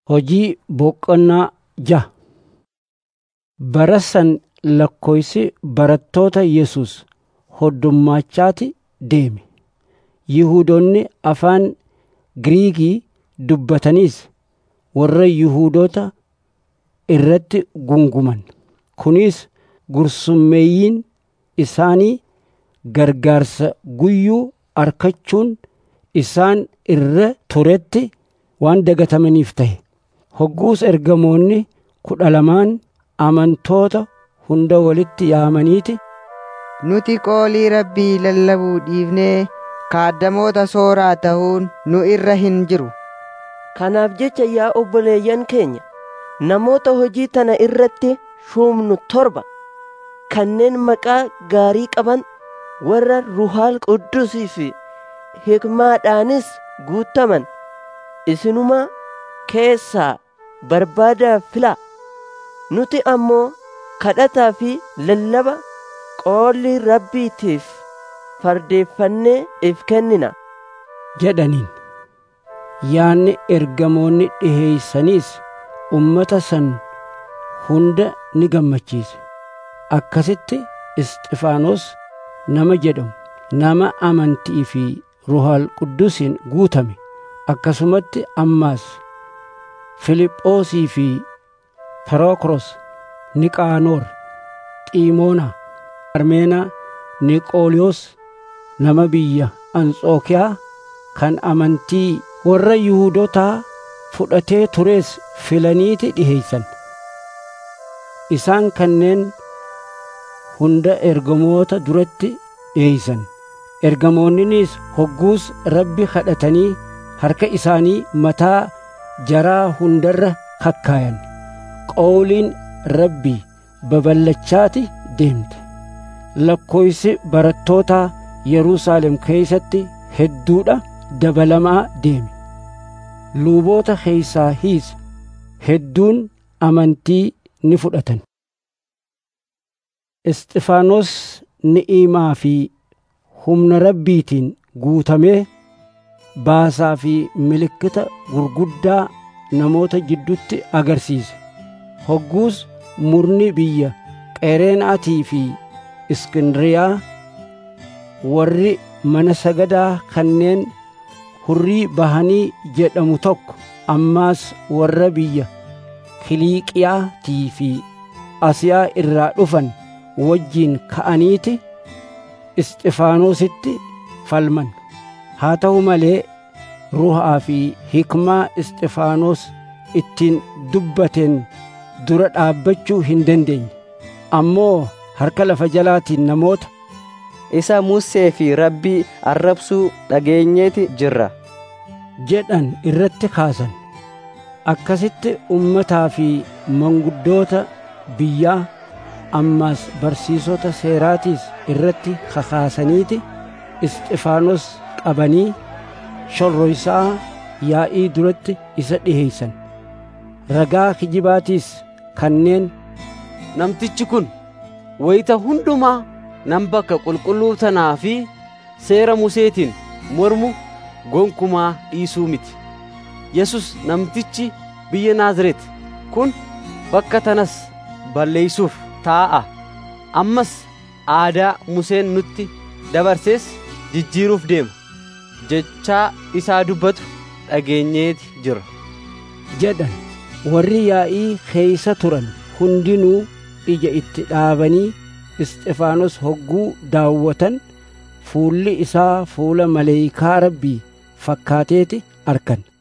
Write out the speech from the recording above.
Hojii boqonnaa ja'a bara san lakkoofsi barattoota Yesus hoddummachaati deeme. Yihuudoonni afaan Giriikii dubbataniis warra Yihuudoota irratti gunguman. Kunis gursummeeyyiin isaanii gargaarsa guyyuu argachuun isaan irra turetti waan dagatamaniif ta'e. Hogguus ergamoonni kudha lamaan amantoota hunda walitti yaamaniiti, Nuti qoolii Rabbii lallabuu dhiifnee kaaddamoota sooraa ta'uun nu irra hin jiru. Kanaaf jecha yaa obboleeyyan keenya namoota hojii tana irratti shuumnu torba kanneen maqaa gaarii qaban warra Ruhaal Quddusii fi hikmaadhaanis guutaman isinuma keessaa barbaadaa filaa. Nuti ammoo kadhataa fi lallaba qoolii Rabbiitiif fardeeffannee if kennina. jedhaniin. Yaanni ergamoonni dhiheeysaniis ummata san hunda ni gammachiise. Akkasitti Isxifaanos nama jedhamu nama amantii fi Ruhaal Quddusiin guutame akkasumatti ammaas Filiphoosii fi Pirokros, Niqaanoor, Xiimoonaa, Parmeenaa, Niqooliyoos nama biyya Anxookiyaa kan amantii warra Yihuudootaa fudhatee turees filaniiti dhiheeysan. Isaan kanneen hunda ergamoota duratti dhiheeysan. Ergamoonninis hogguus Rabbi kadhatanii harka isaanii mataa jaraa hundarra kakkaayan. Qawliin Rabbii babal'achaati deemte. Lakkoofsi barattootaa Yerusaalem keessatti hedduudha dabalamaa deeme. Luuboota keessaa hiis hedduun amantii ni fudhatan. Isxifaanos ni'imaa fi humna Rabbiitiin guutamee baasaa fi milikkita gurguddaa namoota jiddutti agarsiise. Hogguus murni biyya Qereenaatii fi Iskindiriyaa warri mana sagadaa kanneen hurrii bahanii jedhamu tokko ammaas warra biyya Kiliiqiyaatii fi Asiyaa irraa dhufan wajjiin ka'aniiti Isxifaanositti falman. Haa ta'u malee ruhaa fi hikmaa Isxifaanos ittiin dubbateen dura dhaabbachuu hin dandeenye. Ammoo harka lafa jalaatiin namoota isa Musee fi Rabbii arrabsuu dhageenyeeti jirra. jedhan irratti kaasan. Akkasitti ummataa fi manguddoota biyyaa ammaas barsiisota seeraatiis irratti kakaasaniiti Isxifaanos qabanii shorroysaa yaa'ii duratti isa dhiheeysan. Ragaa kijibaatiis kanneen Namtichi kun wayita hundumaa nan bakka qulqulluu tanaa fi seera Museetiin mormu gonkumaa dhiisuu miti. Yesus namtichi biyya Naazreet kun bakka tanas balleeysuuf taa'a. Ammas aadaa Museen nutti dabarsees jijjiiruuf deema. Jechaa isaa dubbatu dhageenyeeti jira. jedhan warri yaa'ii keeysa turan hundinuu ija itti dhaabanii Isxifaanos hogguu daawwatan fuulli isaa fuula maleeyikaa rabbii fakkaateeti arkan.